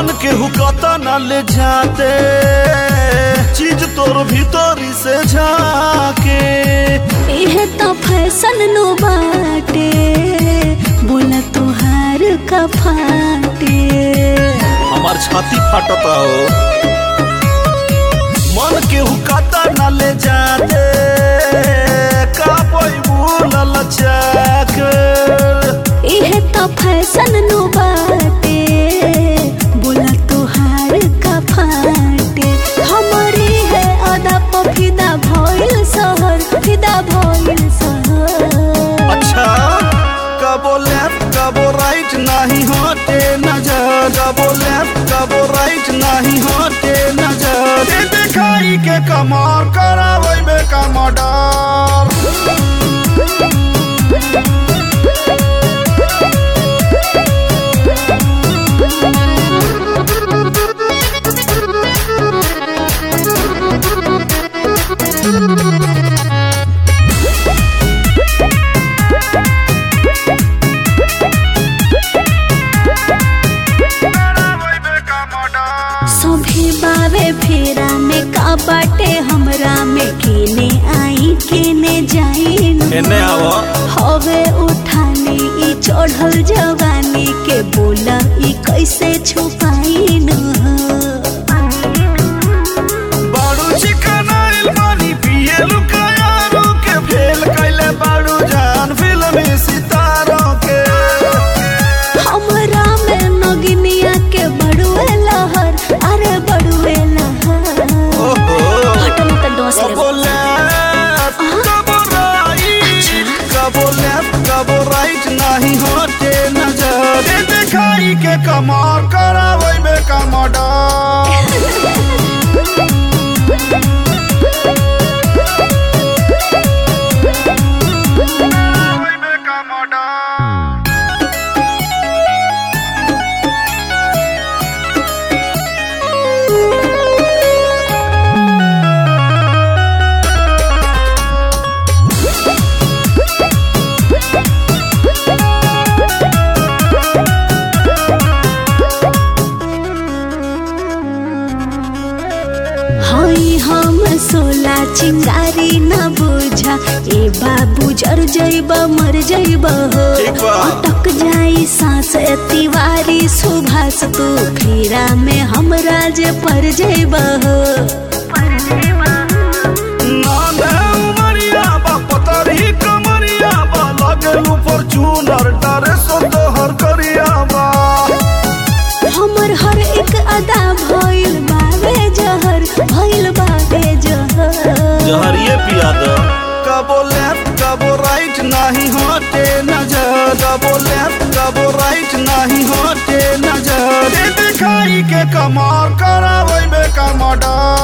मन के हुकता न ले जाते चीज तोर भीतरी से झाके इहे तो फैशन नो बाटे बोला तुहार का फाटे हमार छाती फाटता हो मन के हुकता न ले जाते का कोई भूलल जाके इहे तो फैशन नो बाटे बोला तुहार का फाटे हमारी है अदा प फिदा भइल शहर फिदा भइल शहर अच्छा कबो लेफ्ट कबो राइट नहीं होते नजर कबो लेफ्ट कबो राइट नहीं होते नजर ये दिखाई के कमार करावे बे कमडर सभी बावे फेरा में का बाटे हमरा में केने आई केने जाई एने आवो हवे उठानी ई चढ़ल जवानी के बोला ई कैसे छुपाई न बाड़ू चिकन आइल पानी पिए लुकायारो के फेल कैले बाड़ू जान फिल्मी सितारों के हमरा में नगिनिया के बड़ुए लहर अरे बड़ुए लहर ओहो हटम त डोस ले कबो लेफ्ट कबो राइट कबो लेफ्ट कबो राइट नहीं होते नजर ये दिखाई के कमार करावे बे कमडर हई हम सोला चिंगारी न बुझा ए बाबू जर जइब मर जइब हो ठीक बा। अटक जाई सांस तिवारी सुभाष तू फेरा में हमरा जे पर जइब हो नांदे उमरिया बा पतरी कमरिया बा लगेलू फॉर्च्यूनर डरे सो तोहर करिया बा हमर हर एक अदा भइल बावे जहर भइल बावे जहर जहरिए पिया दो कबो लेफ्ट कबो राइट नहीं होते नजर कबो लेफ्ट कबो राइट नहीं होते नजर ये दिखाई के कमार करावे बे कमडर